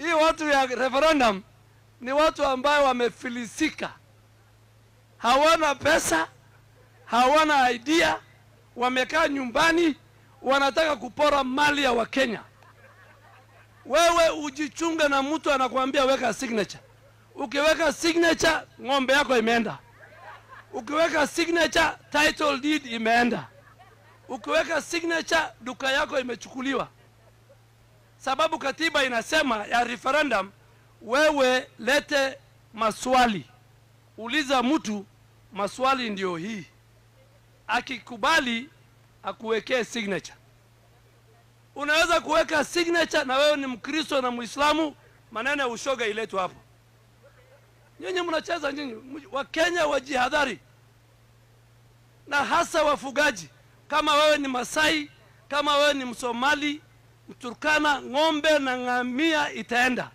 hii watu ya referendum ni watu ambayo wamefilisika, hawana pesa, hawana idea, wamekaa nyumbani, wanataka kupora mali ya Wakenya. Wewe ujichunge na mtu anakuambia weka signature. Ukiweka signature, ng'ombe yako imeenda. Ukiweka signature, title deed imeenda. Ukiweka signature, duka yako imechukuliwa, sababu katiba inasema ya referendum, wewe lete maswali, uliza mtu maswali, ndio hii. Akikubali akuwekee signature. Unaweza kuweka signature na wewe ni Mkristo na Muislamu, maneno ya ushoga iletwe hapo. Nyinyi mnacheza nyinyi. Wakenya wajihadhari, na hasa wafugaji. Kama wewe ni Masai, kama wewe ni Msomali, Mturkana, ng'ombe na ngamia itaenda.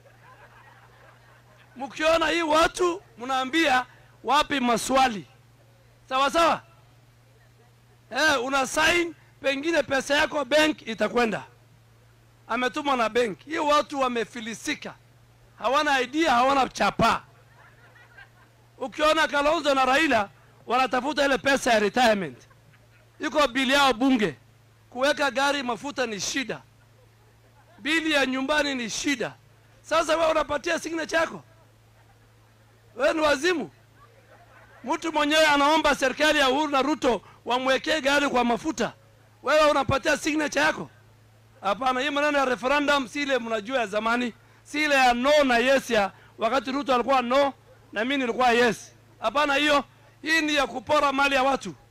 Mkiona hii watu mnaambia wapi maswali, sawa sawa. Eh, una sign, pengine pesa yako bank itakwenda, ametumwa na benki. Hii watu wamefilisika, hawana idea, hawana chapa. Ukiona Kalonzo na Raila wanatafuta ile pesa ya retirement, iko bili yao bunge. Kuweka gari mafuta ni shida, bili ya nyumbani ni shida. Sasa wewe unapatia signature yako, wewe ni wazimu. Mtu mwenyewe anaomba serikali ya Uhuru na Ruto wamwekee gari kwa mafuta, wewe unapatia signature yako? Hapana, hii maneno ya referendum si ile mnajua ya zamani, si ile ya no na yes ya wakati Ruto alikuwa no na mimi nilikuwa yes. Hapana, hiyo hii ni ya kupora mali ya watu.